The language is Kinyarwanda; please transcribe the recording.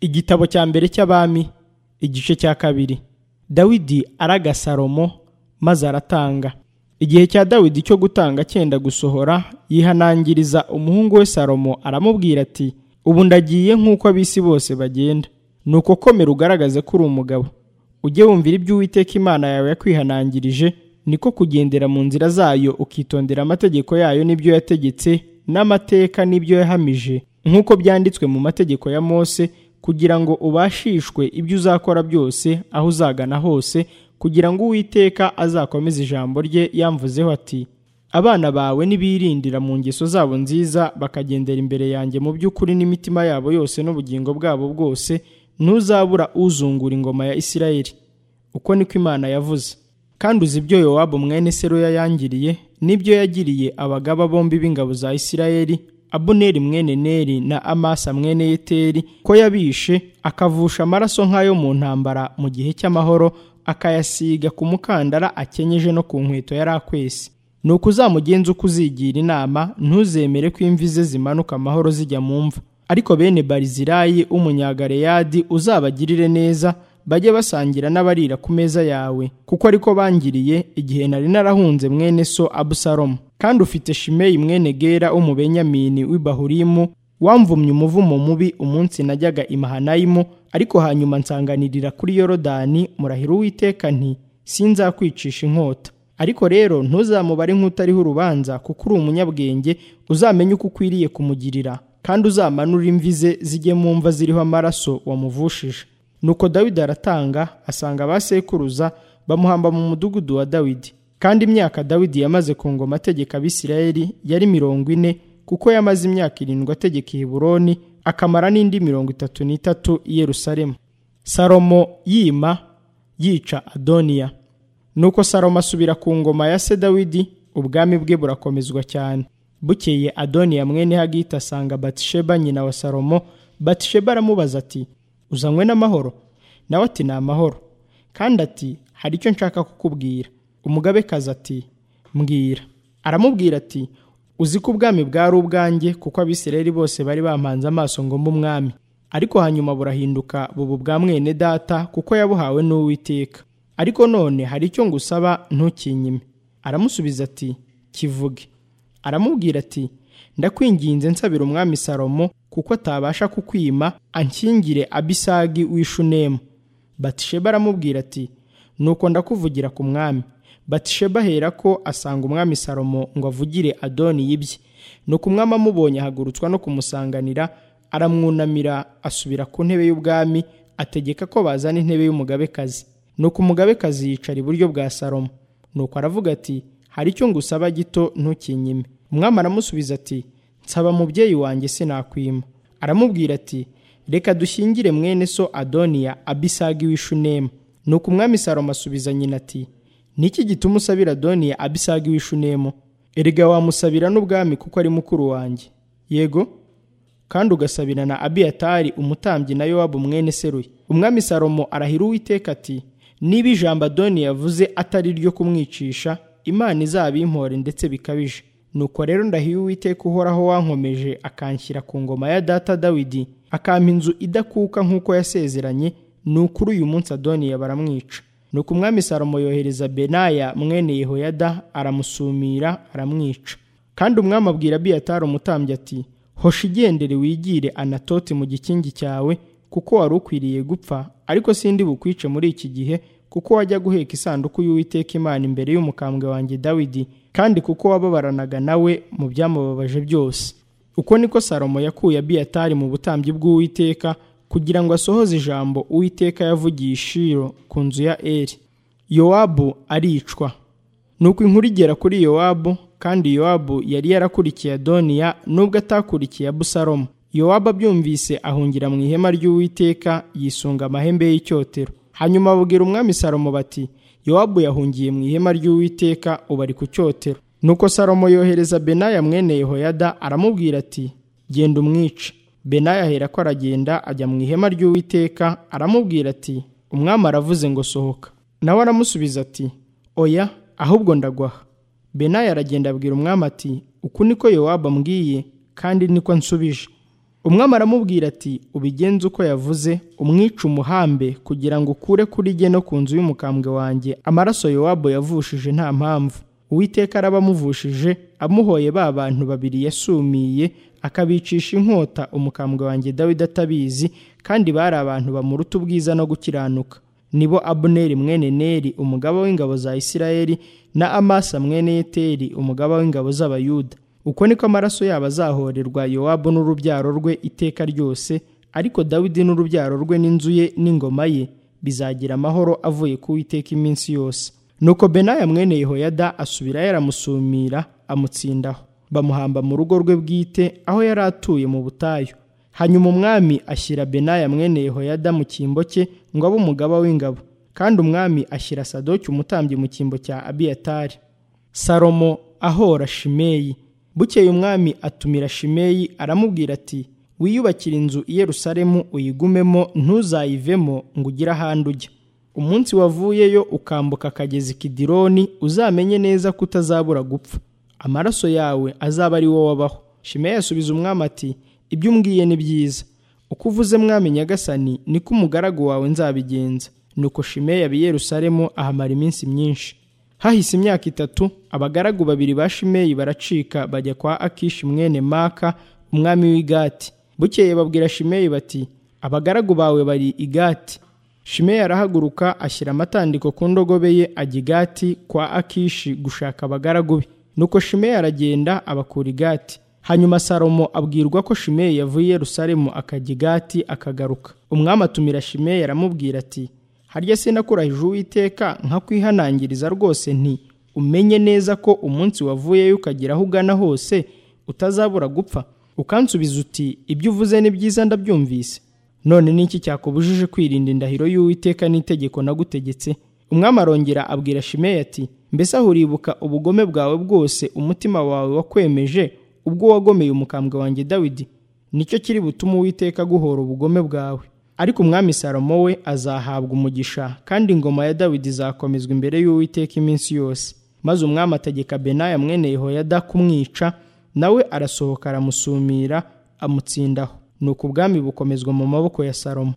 igitabo cya mbere cy'abami igice cya kabiri dawidi araga salomo maze aratanga igihe cya dawidi cyo gutanga cyenda gusohora yihanangiriza umuhungu we salomo aramubwira ati ubu ndagiye nk'uko ab'isi bose bagenda ni uko komera ugaragaze ko uri umugabo ujye wumvira ibyo uwiteka imana yawe yakwihanangirije niko kugendera mu nzira zayo ukitondera amategeko yayo n'ibyo yategetse n'amateka n'ibyo yahamije nk'uko byanditswe mu mategeko ya mose kugira ngo ubashishwe ibyo uzakora byose aho uzagana hose kugira ngo uwiteka azakomeze ijambo rye yamvuzeho ati abana bawe nibirindira mu ngeso zabo nziza bakagendera imbere yanjye mu by'ukuri n'imitima yabo yose n'ubugingo bwabo bwose ntuzabura uzungura ingoma ya isirayeli uko niko imana yavuze kandi uzi ibyo yowabu mwene seruya yangiriye n'ibyo yagiriye abagaba bombi b'ingabo za isirayeli abuneri mwene neri na amasa mwene yeteri ko yabishe akavusha amaraso nk'ayo mu ntambara mu gihe cy'amahoro akayasiga ku mukandara akenyeje no ku nkweto yari akwese ni uko uzamugenza uko uzigira inama ntuzemere ko imvi ze zimanuka amahoro zijya mu mva ariko bene barizirayi w'umunyagareyadi uzabagirire neza bajye basangira n'abarira ku meza yawe kuko ariko bangiriye igihe nari narahunze mwene so abusalomu kandi ufite shimeyi mwene gera w'umubenyamini w'ibahurimu wamvumye umuvumo mubi umunsi najyaga i mahanayimu ariko hanyuma nsanganirira kuri yorodani murahira uwiteka nti sinzakwicisha inkota ariko rero ntuzamubare nk'utariho urubanza kuko uri umunyabwenge uzamenye uko ukwiriye kumugirira kandi uzamanure imvi ze zijye mu mva ziriho amaraso wamuvushije nuko dawidi aratanga asanga abasekuruza bamuhamba mu mudugudu wa dawidi kandi imyaka dawidi yamaze ku ngoma ategeka abisirayeli yari mirongo ine kuko yamaze imyaka irindwi ategeka i heburoni akamara n'indi mirongo itatu n'itatu i yerusalemu salomo yima yica adoniya nuko salomo asubira ku ngoma ya se dawidi ubwami bwe burakomezwa cyane bukeye adoniya mwene hagita asanga batisheba nyina wa salomo batisheba aramubaza ati uzanywe n'amahoro nawe ati ni amahoro kandi ati hari icyo nshaka kukubwira umugabekazi ati mbwira aramubwira ati uzi ko ubwami bwari ubwanjye kuko abisirayeli bose bari bampanze amaso ngo mbe umwami ariko hanyuma burahinduka bubu bwa mwene data kuko yabuhawe n'uwiteka ariko none hari icyo ngusaba ntukinyime aramusubiza ati kivuge aramubwira ati ndakwinginze nsabira umwami salomo kuko atabasha kukwima ankingire abisagi w'ishunemu batisheba aramubwira ati nuko ndakuvugira ku mwami batisheba ahera ko asanga umwami salomo ngo avugire adoni yibye nuko umwami amubonye ahagurutswa no kumusanganira aramwunamira asubira ku ntebe y'ubwami ategeka ko bazana intebe y'umugabekazi nuko umugabekazi yicara iburyo bwa salomo nuko aravuga ati hari icyo ngusaba gito ntukinyime umwami aramusubiza ati nsaba mubyeyi wanjye sinakwima aramubwira ati reka dushyingire mwene so adoniya abisagi w'ishunemu nuko umwami salomo asubiza nyina ati niki gituma usabira adoniya abisagi w'ishunemu erega wamusabira n'ubwami kuko ari mukuru wanjye yego kandi ugasabira na abiyatari umutambyi na yowabu mwene seruye umwami salomo arahira uwiteka ati niba ijambo adoniya yavuze atari ryo kumwicisha imana izabimpore ndetse bikabije nuko rero ndahiye uwiteka uhoraho wankomeje akanshyira ku ngoma ya data dawidi akampa inzu idakuka nk'uko yasezeranye ni ukuri uyu munsi adoniya baramwica nuko umwami salomo yohereza benaya mwene yehoyada aramusumira aramwica kandi umwami abwira abiyatari umutambyi ati hosha igendere wigire anatoti mu gikingi cyawe kuko wari ukwiriye gupfa ariko sindi bukwice muri iki gihe kuko wajya guheka isanduku y'uwiteka imana imbere y'umukambwe wanjye dawidi kandi kuko wababaranaga nawe mu byamubabaje byose uko niko salomo yakuye abiyatari mu butambyi bw'uwiteka kugira ngo asohoze ijambo uwiteka yavugiye ishiro ku nzu ya eri yowabu aricwa nuko inkuru igera kuri yowabu kandi yowabu yari yarakurikiye adoniya nubwo atakurikiye abusalomo yowabu abyumvise ahungira mu ihema ry'uwiteka yisunga amahembe y'icyotero hanyuma babwira umwami salomo bati yowabu yahungiye mu ihema ry'uwiteka ubu ari ku cyotero nuko salomo yohereza benaya mwene yehoyada aramubwira ati genda umwice benaya ahera ko aragenda ajya mu ihema ry'uwiteka aramubwira ati umwami aravuze ngo sohoka nawe aramusubiza ati oya ahubwo ndagwaha benaya aragenda abwira umwami ati uku niko yowabu ambwiye kandi niko nsubije umwami aramubwira ati ubigenze uko yavuze umwica umuhambe kugira ngo ukure kuri jye no ku nzu y'umukambwe wanjye amaraso yowabu yavushije nta mpamvu uwiteka araba amuvushije amuhoye ba bantu babiri yasumiye akabicisha inkota umukambwe wanjye dawidi atabizi kandi bari abantu bamuruta ubwiza no gukiranuka nibo abuneri mwene neri umugaba w'ingabo za isirayeli na amasa mwene yeteri umugaba w'ingabo z'abayuda uko niko amaraso yabo azahorerwa yowabu n'urubyaro rwe iteka ryose ariko dawidi n'urubyaro rwe n'inzu ye n'ingoma ye bizagira amahoro avuye ku witeka iminsi yose nuko benaya mwene yehoyada asubirayo aramusumira amutsindaho bamuhamba mu rugo rwe bwite aho yari atuye mu butayu hanyuma umwami ashyira benaya mwene yehoyada mu cyimbo cye ngo abe umugaba w'ingabo kandi umwami ashyira sadoki umutambyi mu cyimbo cya abiyatari salomo ahora shimeyi bukeye umwami atumira shimeyi aramubwira ati wiyubakire inzu i yerusalemu uyigumemo ntuzayivemo ngo ugire ahandi ujya umunsi wavuyeyo ukambuka akagezi kidironi uzamenye neza ko utazabura gupfa amaraso yawe azaba ari wowe wabaho shimeyi asubiza umwami ati ibyo umbwiye ni byiza uko uvuze mwami nyagasani niko umugaragu wawe nzabigenza nuko shimeyi aba i yerusalemu ahamara iminsi myinshi hahise imyaka itatu abagaragu babiri ba shimeyi baracika bajya kwa akishi mwene maka umwami w'igati bukeye babwira shimeyi bati abagaragu bawe bari igati shimeyi arahaguruka ashyira amatandiko ku ndogobe ye ajya igati kwa akishi gushaka abagaragu be nuko shimeyi aragenda abakura igati hanyuma salomo abwirwa ko shimeyi yavuye i yerusalemu akajya igati akagaruka umwami atumira shimeyi aramubwira ati harya sinakurahije uwiteka nkakwihanangiriza rwose nti umenye neza ko umunsi wavuyeyo ukagera aho ugana hose utazabura gupfa ukansubiza uti ibyo uvuze ni byiza ndabyumvise none ni iki cyakubujije kwirinda indahiro y'uwiteka n'itegeko nagutegetse umwami arongera abwira shimeyi ati mbese aho uribuka ubugome bwawe bwose umutima wawe wakwemeje ubwo wagomeye umukambwe wanjye dawidi nicyo kiri butume uwiteka aguhora ubugome bwawe ariko umwami salomo we azahabwa umugisha kandi ingoma ya dawidi izakomezwa imbere y'uwiteka iminsi yose maze umwami ategeka benaya mwene yehoyada kumwica nawe arasohoka aramusumira amutsindaho ni uko ubwami bukomezwa mu maboko ya salomo